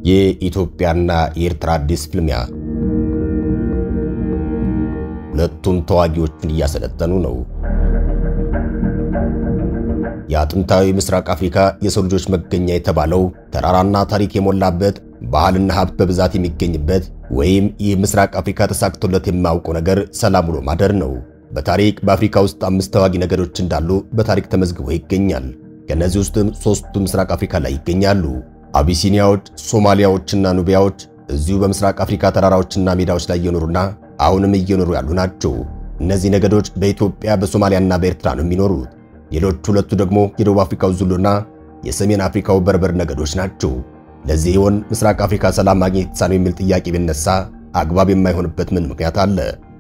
የኢትዮጵያና የኤርትራ አዲስ ፍልሚያ። ሁለቱም ተዋጊዎችን እያሰለጠኑ ነው። የአጥንታዊ ምስራቅ አፍሪካ የሰው ልጆች መገኛ የተባለው ተራራና ታሪክ የሞላበት ባህልና ሀብት በብዛት የሚገኝበት ወይም ይህ ምስራቅ አፍሪካ ተሳክቶለት የማያውቀው ነገር ሰላም ውሎ ማደር ነው። በታሪክ በአፍሪካ ውስጥ አምስት ተዋጊ ነገዶች እንዳሉ በታሪክ ተመዝግቦ ይገኛል። ከእነዚህ ውስጥም ሦስቱ ምስራቅ አፍሪካ ላይ ይገኛሉ። አቢሲኒያዎች፣ ሶማሊያዎችና ኑቢያዎች እዚሁ በምስራቅ አፍሪካ ተራራዎችና ሜዳዎች ላይ እየኖሩና አሁንም እየኖሩ ያሉ ናቸው። እነዚህ ነገዶች በኢትዮጵያ በሶማሊያና በኤርትራ ነው የሚኖሩት። ሌሎች ሁለቱ ደግሞ የደቡብ አፍሪካው ዙሉና የሰሜን አፍሪካው በርበር ነገዶች ናቸው። ለዚህ ይሆን ምስራቅ አፍሪካ ሰላም ማግኘት የተሳነው የሚል ጥያቄ ቢነሳ አግባብ የማይሆንበት ምን ምክንያት አለ?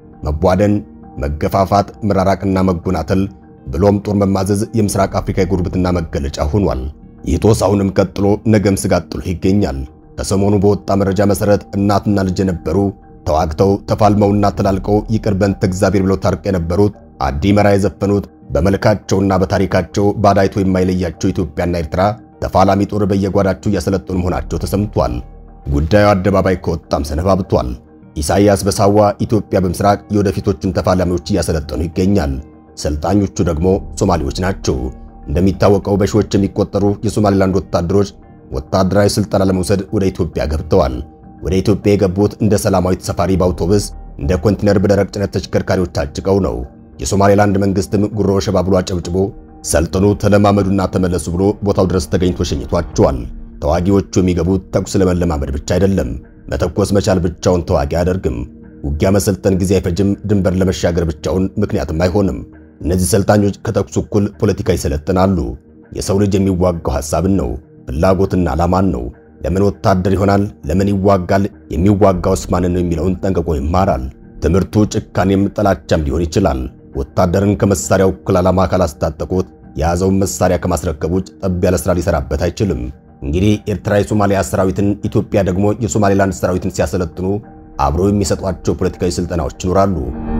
መቧደን፣ መገፋፋት፣ መራራቅና መጎናተል ብሎም ጦር መማዘዝ የምስራቅ አፍሪካ የጉርብትና መገለጫ ሆኗል። ይህ ጦስ አሁንም ቀጥሎ ነገም ስጋት ጥሎ ይገኛል። ከሰሞኑ በወጣ መረጃ መሰረት እናትና ልጅ የነበሩ ተዋግተው ተፋልመውና ተላልቀው ይቅር በንተ እግዚአብሔር ብለው ታርቀው የነበሩት አዲ መራ የዘፈኑት በመልካቸውና በታሪካቸው ባዳይቶ የማይለያቸው ኢትዮጵያና ኤርትራ ተፋላሚ ጦር በየጓዳቸው እያሰለጠኑ መሆናቸው ተሰምቷል። ጉዳዩ አደባባይ ከወጣም ሰነባብቷል። ኢሳይያስ በሳዋ ኢትዮጵያ በምስራቅ የወደፊቶቹን ተፋላሚዎች እያሰለጠኑ ይገኛል። ሰልጣኞቹ ደግሞ ሶማሌዎች ናቸው። እንደሚታወቀው በሺዎች የሚቆጠሩ የሶማሌላንድ ወታደሮች ወታደራዊ ስልጠና ለመውሰድ ወደ ኢትዮጵያ ገብተዋል። ወደ ኢትዮጵያ የገቡት እንደ ሰላማዊ ተሳፋሪ በአውቶቡስ እንደ ኮንቲነር በደረቅ ጭነት ተሽከርካሪዎች ታጭቀው ነው። የሶማሌላንድ መንግስትም ጉሮ ሸባ ብሎ አጨብጭቦ ሰልጥኑ፣ ተለማመዱና ተመለሱ ብሎ ቦታው ድረስ ተገኝቶ ሸኝቷቸዋል። ተዋጊዎቹ የሚገቡት ተኩስ ለመለማመድ ብቻ አይደለም። መተኮስ መቻል ብቻውን ተዋጊ አያደርግም። ውጊያ መሰልጠን ጊዜ አይፈጅም። ድንበር ለመሻገር ብቻውን ምክንያትም አይሆንም። እነዚህ ሰልጣኞች ከተኩስ እኩል ፖለቲካ ይሰለጥናሉ። የሰው ልጅ የሚዋጋው ሐሳብን ነው፣ ፍላጎትና ዓላማን ነው። ለምን ወታደር ይሆናል? ለምን ይዋጋል? የሚዋጋውስ ማንን ነው የሚለውን ጠንቅቆ ይማራል። ትምህርቱ ጭካኔም ጥላቻም ሊሆን ይችላል። ወታደርን ከመሳሪያው እኩል ዓላማ ካላስታጠቁት የያዘውን መሳሪያ ከማስረከብ ውጭ ጠብ ያለ ሥራ ሊሰራበት አይችልም። እንግዲህ ኤርትራ የሶማሊያ ሰራዊትን፣ ኢትዮጵያ ደግሞ የሶማሌላንድ ሰራዊትን ሲያሰለጥኑ አብረው የሚሰጧቸው ፖለቲካዊ ስልጠናዎች ይኖራሉ።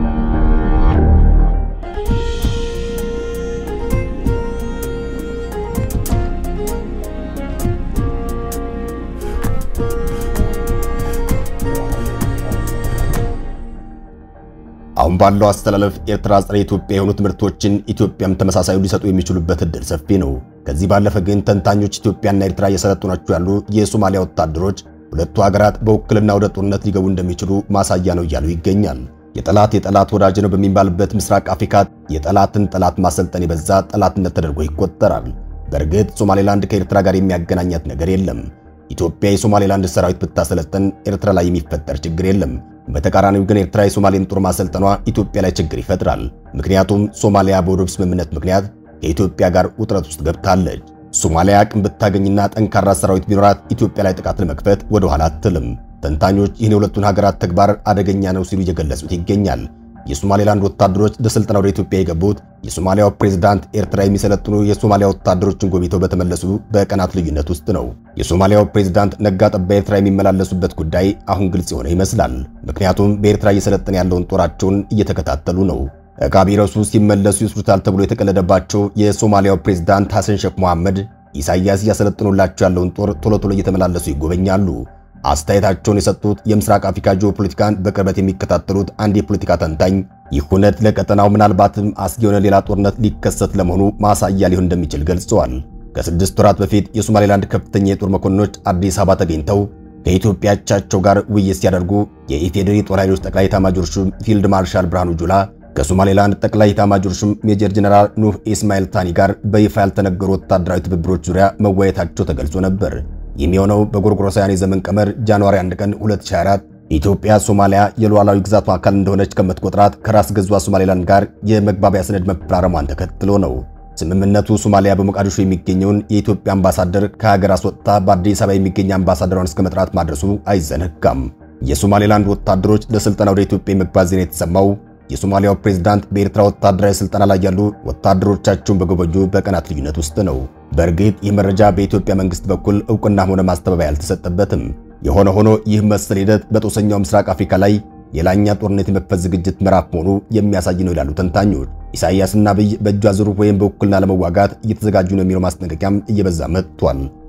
አሁን ባለው አስተላለፍ ኤርትራ ጸረ ኢትዮጵያ የሆኑ ትምህርቶችን ኢትዮጵያም ተመሳሳዩ ሊሰጡ የሚችሉበት እድል ሰፊ ነው። ከዚህ ባለፈ ግን ተንታኞች ኢትዮጵያና ኤርትራ እየሰለጠኗቸው ያሉ የሶማሊያ ወታደሮች ሁለቱ ሀገራት በውክልና ወደ ጦርነት ሊገቡ እንደሚችሉ ማሳያ ነው እያሉ ይገኛል። የጠላት የጠላት ወዳጅ ነው በሚባልበት ምስራቅ አፍሪካ የጠላትን ጠላት ማሰልጠን የበዛ ጠላትነት ተደርጎ ይቆጠራል። በእርግጥ ሶማሌላንድ ከኤርትራ ጋር የሚያገናኛት ነገር የለም። ኢትዮጵያ የሶማሌላንድ ሰራዊት ብታሰለጥን ኤርትራ ላይ የሚፈጠር ችግር የለም። በተቃራኒው ግን ኤርትራ የሶማሌን ጦር ማሰልጠኗ ኢትዮጵያ ላይ ችግር ይፈጥራል። ምክንያቱም ሶማሊያ በወደብ ስምምነት ምክንያት ከኢትዮጵያ ጋር ውጥረት ውስጥ ገብታለች። ሶማሊያ አቅም ብታገኝና ጠንካራ ሰራዊት ቢኖራት ኢትዮጵያ ላይ ጥቃት ለመክፈት ወደ ኋላ አትልም። ተንታኞች ይህን የሁለቱን ሀገራት ተግባር አደገኛ ነው ሲሉ እየገለጹት ይገኛል። የሶማሌላንድ ወታደሮች ለስልጠና ወደ ኢትዮጵያ የገቡት የሶማሊያው ፕሬዝዳንት ኤርትራ የሚሰለጥኑ የሶማሊያ ወታደሮችን ጎብኝተው በተመለሱ በቀናት ልዩነት ውስጥ ነው። የሶማሊያው ፕሬዝዳንት ነጋ ጠባ ኤርትራ የሚመላለሱበት ጉዳይ አሁን ግልጽ የሆነ ይመስላል። ምክንያቱም በኤርትራ እየሰለጠነ ያለውን ጦራቸውን እየተከታተሉ ነው። ዕቃ ቢረሱ ሲመለሱ ይስሩታል ተብሎ የተቀለደባቸው የሶማሊያው ፕሬዝዳንት ሐሰን ሼክ መሐመድ ኢሳይያስ እያሰለጥኑላቸው ያለውን ጦር ቶሎ ቶሎ እየተመላለሱ ይጎበኛሉ። አስተያየታቸውን የሰጡት የምስራቅ አፍሪካ ጂኦፖለቲካን በቅርበት የሚከታተሉት አንድ የፖለቲካ ተንታኝ ይህ ሁነት ለቀጠናው ምናልባትም አስጊ የሆነ ሌላ ጦርነት ሊከሰት ለመሆኑ ማሳያ ሊሆን እንደሚችል ገልጸዋል። ከስድስት ወራት በፊት የሶማሌላንድ ከፍተኛ የጦር መኮንኖች አዲስ አበባ ተገኝተው ከኢትዮጵያ አቻቸው ጋር ውይይት ሲያደርጉ የኢፌዴሪ ጦር ኃይሎች ጠቅላይ ኤታማዦር ሹም ፊልድ ማርሻል ብርሃኑ ጁላ ከሶማሌላንድ ጠቅላይ ኤታማዦር ሹም ሜጀር ጀነራል ኑህ ኢስማኤል ታኒ ጋር በይፋ ያልተነገሩ ወታደራዊ ትብብሮች ዙሪያ መወያየታቸው ተገልጾ ነበር። የሚሆነው በጎርጎሮሳውያን የዘመን ቀመር ጃንዋሪ 1 ቀን 2024 ኢትዮጵያ ሶማሊያ የሉዓላዊ ግዛቷ አካል እንደሆነች ከምትቆጥራት ከራስ ገዟ ሶማሌላንድ ጋር የመግባቢያ ሰነድ መፈራረሟን ተከትሎ ነው። ስምምነቱ ሶማሊያ በሞቃዲሾ የሚገኘውን የኢትዮጵያ አምባሳደር ከሀገር አስወጥታ በአዲስ አበባ የሚገኝ አምባሳደሯን እስከ መጥራት ማድረሱ አይዘነጋም። የሶማሌላንድ ወታደሮች ለስልጠና ወደ ኢትዮጵያ የመግባት ዜና የተሰማው የሶማሊያው ፕሬዝዳንት በኤርትራ ወታደራዊ ስልጠና ላይ ያሉ ወታደሮቻቸውን በጎበኙ በቀናት ልዩነት ውስጥ ነው። በእርግጥ ይህ መረጃ በኢትዮጵያ መንግስት በኩል እውቅናም ሆነ ማስተባበያ አልተሰጠበትም። የሆነ ሆኖ ይህ መሰል ሂደት በጦሰኛው ምስራቅ አፍሪካ ላይ የላኛ ጦርነት የመክፈት ዝግጅት ምዕራፍ መሆኑ የሚያሳይ ነው ይላሉ ተንታኞች። ኢሳይያስና አብይ በእጅ አዙር ወይም በውክልና ለመዋጋት እየተዘጋጁ ነው የሚለው ማስጠንቀቂያም እየበዛ መጥቷል።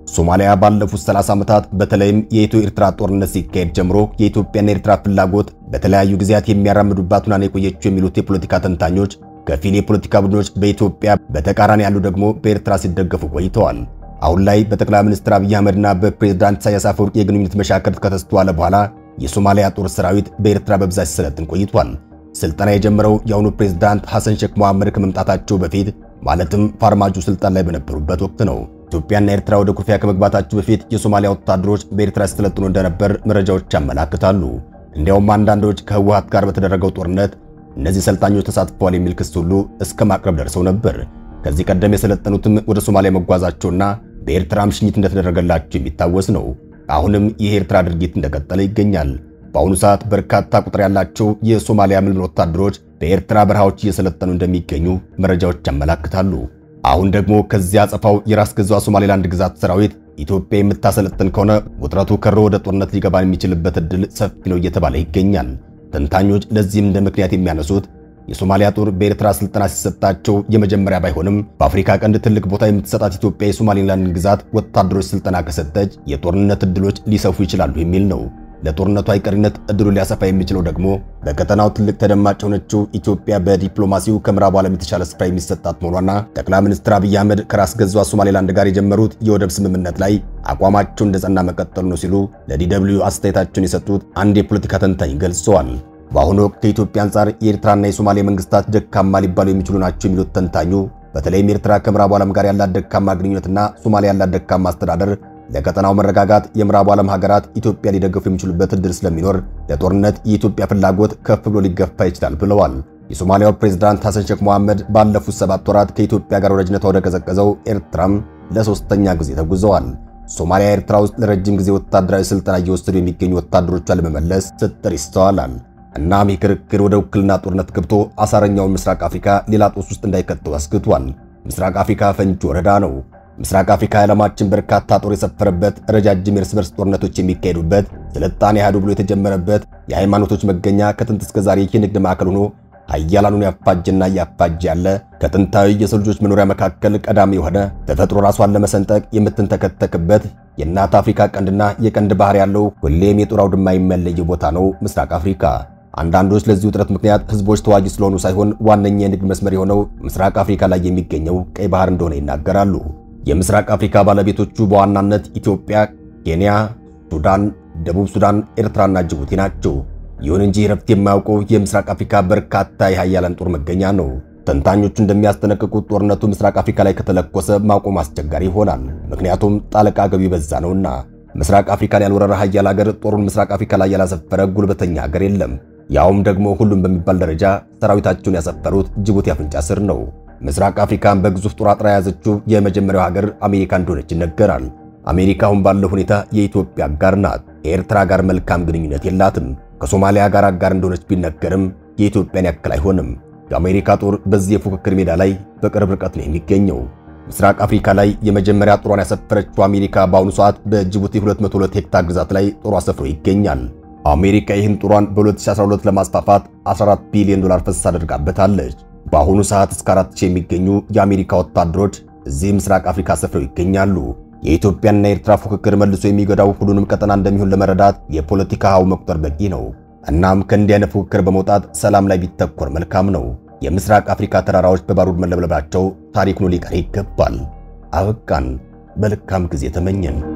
ሶማሊያ ባለፉት 30 ዓመታት በተለይም የኢትዮ ኤርትራ ጦርነት ሲካሄድ ጀምሮ የኢትዮጵያና ኤርትራ ፍላጎት በተለያዩ ጊዜያት የሚያራምዱባት ሆና ነው የቆየችው የሚሉት የፖለቲካ ተንታኞች ከፊል የፖለቲካ ቡድኖች በኢትዮጵያ በተቃራኒ ያሉ ደግሞ በኤርትራ ሲደገፉ ቆይተዋል። አሁን ላይ በጠቅላይ ሚኒስትር አብይ አህመድና በፕሬዝዳንት ኢሳያስ አፈወርቂ የግንኙነት መሻከር ከተስተዋለ በኋላ የሶማሊያ ጦር ሰራዊት በኤርትራ በብዛት ሲሰለጥን ቆይቷል። ስልጠና የጀመረው የአሁኑ ፕሬዝዳንት ሐሰን ሼክ መሐመድ ከመምጣታቸው በፊት ማለትም ፋርማጆ ስልጣን ላይ በነበሩበት ወቅት ነው። ኢትዮጵያና ኤርትራ ወደ ኩርፊያ ከመግባታቸው በፊት የሶማሊያ ወታደሮች በኤርትራ ሲሰለጥኑ እንደነበር መረጃዎች ያመላክታሉ። እንዲያውም አንዳንዶች ከህወሓት ጋር በተደረገው ጦርነት እነዚህ ሰልጣኞች ተሳትፈዋል የሚል ክስ ሁሉ እስከ ማቅረብ ደርሰው ነበር። ከዚህ ቀደም የሰለጠኑትም ወደ ሶማሊያ መጓዛቸውና በኤርትራም ሽኝት እንደተደረገላቸው የሚታወስ ነው። አሁንም ይህ የኤርትራ ድርጊት እንደቀጠለ ይገኛል። በአሁኑ ሰዓት በርካታ ቁጥር ያላቸው የሶማሊያ ምልምል ወታደሮች በኤርትራ በረሃዎች እየሰለጠኑ እንደሚገኙ መረጃዎች ያመላክታሉ። አሁን ደግሞ ከዚያ አጸፋው የራስ ገዟ ሶማሌላንድ ግዛት ሰራዊት ኢትዮጵያ የምታሰለጥን ከሆነ ውጥረቱ ከሮ ወደ ጦርነት ሊገባ የሚችልበት ዕድል ሰፊ ነው እየተባለ ይገኛል። ተንታኞች ለዚህም እንደ ምክንያት የሚያነሱት የሶማሊያ ጦር በኤርትራ ስልጠና ሲሰጣቸው የመጀመሪያ ባይሆንም በአፍሪካ ቀንድ ትልቅ ቦታ የምትሰጣት ኢትዮጵያ የሶማሌላንድ ግዛት ወታደሮች ስልጠና ከሰጠች የጦርነት ዕድሎች ሊሰፉ ይችላሉ የሚል ነው። ለጦርነቱ አይቀሪነት ዕድሉ ሊያሰፋ የሚችለው ደግሞ በቀጠናው ትልቅ ተደማጭ የሆነችው ኢትዮጵያ በዲፕሎማሲው ከምዕራቡ ዓለም የተሻለ ስፍራ የሚሰጣት መሆኗና ጠቅላይ ሚኒስትር አብይ አህመድ ከራስ ገዟ ሶማሌላንድ ጋር የጀመሩት የወደብ ስምምነት ላይ አቋማቸው እንደጸና መቀጠሉ ነው ሲሉ ለዲደብልዩ አስተያየታቸውን የሰጡት አንድ የፖለቲካ ተንታኝ ገልጸዋል። በአሁኑ ወቅት ከኢትዮጵያ አንጻር የኤርትራና የሶማሌ መንግስታት ደካማ ሊባሉ የሚችሉ ናቸው የሚሉት ተንታኙ በተለይም ኤርትራ ከምዕራቡ ዓለም ጋር ያላት ደካማ ግንኙነትና ሶማሊያ ያላት ደካማ አስተዳደር ለቀጠናው መረጋጋት የምዕራቡ ዓለም ሀገራት ኢትዮጵያ ሊደግፉ የሚችሉበት እድል ስለሚኖር ለጦርነት የኢትዮጵያ ፍላጎት ከፍ ብሎ ሊገፋ ይችላል ብለዋል። የሶማሊያው ፕሬዝዳንት ሐሰን ሼክ መሐመድ ባለፉት ሰባት ወራት ከኢትዮጵያ ጋር ወዳጅነቷ ወደ ቀዘቀዘው ኤርትራም ለሶስተኛ ጊዜ ተጉዘዋል። ሶማሊያ ኤርትራ ውስጥ ለረጅም ጊዜ ወታደራዊ ስልጠና እየወሰዱ የሚገኙ ወታደሮቿን ለመመለስ ስትጥር ይስተዋላል። እናም ይህ ክርክር ወደ ውክልና ጦርነት ገብቶ አሳረኛውን ምስራቅ አፍሪካ ሌላ ጦስ ውስጥ እንዳይከተው አስግቷል። ምስራቅ አፍሪካ ፈንጂ ወረዳ ነው። ምስራቅ አፍሪካ የዓለማችን በርካታ ጦር የሰፈረበት ረጃጅም የእርስ በርስ ጦርነቶች የሚካሄዱበት ስልጣኔ ያህዱ ብሎ የተጀመረበት የሃይማኖቶች መገኛ ከጥንት እስከ ዛሬ የንግድ ማዕከል ሆኖ ኃያላኑን ያፋጀና እያፋጀ ያለ ከጥንታዊ የሰው ልጆች መኖሪያ መካከል ቀዳሚ የሆነ ተፈጥሮ ራሷን ለመሰንጠቅ የምትንተከተክበት የእናት አፍሪካ ቀንድና የቀንድ ባህር ያለው ሁሌም የጦር አውድማ የማይለይ ቦታ ነው ምስራቅ አፍሪካ። አንዳንዶች ለዚህ ውጥረት ምክንያት ህዝቦች ተዋጊ ስለሆኑ ሳይሆን ዋነኛ የንግድ መስመር የሆነው ምስራቅ አፍሪካ ላይ የሚገኘው ቀይ ባህር እንደሆነ ይናገራሉ። የምስራቅ አፍሪካ ባለቤቶቹ በዋናነት ኢትዮጵያ፣ ኬንያ፣ ሱዳን፣ ደቡብ ሱዳን፣ ኤርትራና ጅቡቲ ናቸው። ይሁን እንጂ ረፍት የማያውቀው የምስራቅ አፍሪካ በርካታ የሃያላን ጦር መገኛ ነው። ተንታኞቹ እንደሚያስጠነቅቁት ጦርነቱ ምስራቅ አፍሪካ ላይ ከተለኮሰ ማቆም አስቸጋሪ ይሆናል። ምክንያቱም ጣልቃ ገቢ በዛ ነውና። ምስራቅ አፍሪካን ያልወረረ ሀያል ሀገር ጦሩን ምስራቅ አፍሪካ ላይ ያላሰፈረ ጉልበተኛ ሀገር የለም። ያውም ደግሞ ሁሉም በሚባል ደረጃ ሰራዊታቸውን ያሰፈሩት ጅቡቲ አፍንጫ ስር ነው። ምስራቅ አፍሪካን በግዙፍ ጦር አጥራ የያዘችው የመጀመሪያው ሀገር አሜሪካ እንደሆነች ይነገራል። አሜሪካ አሁን ባለው ሁኔታ የኢትዮጵያ አጋር ናት። ከኤርትራ ጋር መልካም ግንኙነት የላትም። ከሶማሊያ ጋር አጋር እንደሆነች ቢነገርም የኢትዮጵያን ያክል አይሆንም። የአሜሪካ ጦር በዚህ የፉክክር ሜዳ ላይ በቅርብ ርቀት ነው የሚገኘው። ምስራቅ አፍሪካ ላይ የመጀመሪያ ጦሯን ያሰፈረችው አሜሪካ በአሁኑ ሰዓት በጅቡቲ 202 ሄክታር ግዛት ላይ ጦሯ ሰፍሮ ይገኛል። አሜሪካ ይህን ጦሯን በ2012 ለማስፋፋት 14 ቢሊዮን ዶላር ፈሰስ አድርጋበታለች። በአሁኑ ሰዓት እስከ 4000 የሚገኙ የአሜሪካ ወታደሮች እዚህ ምስራቅ አፍሪካ ሰፍረው ይገኛሉ። የኢትዮጵያና የኤርትራ ፉክክር መልሶ የሚጎዳው ሁሉንም ቀጠና እንደሚሆን ለመረዳት የፖለቲካ ሀው መቁጠር በቂ ነው። እናም ከእንዲህ አይነት ፉክክር በመውጣት ሰላም ላይ ቢተኮር መልካም ነው። የምስራቅ አፍሪካ ተራራዎች በባሩድ መለብለባቸው ታሪክ ሆኖ ሊቀር ይገባል። አበቃን። መልካም ጊዜ ተመኘን።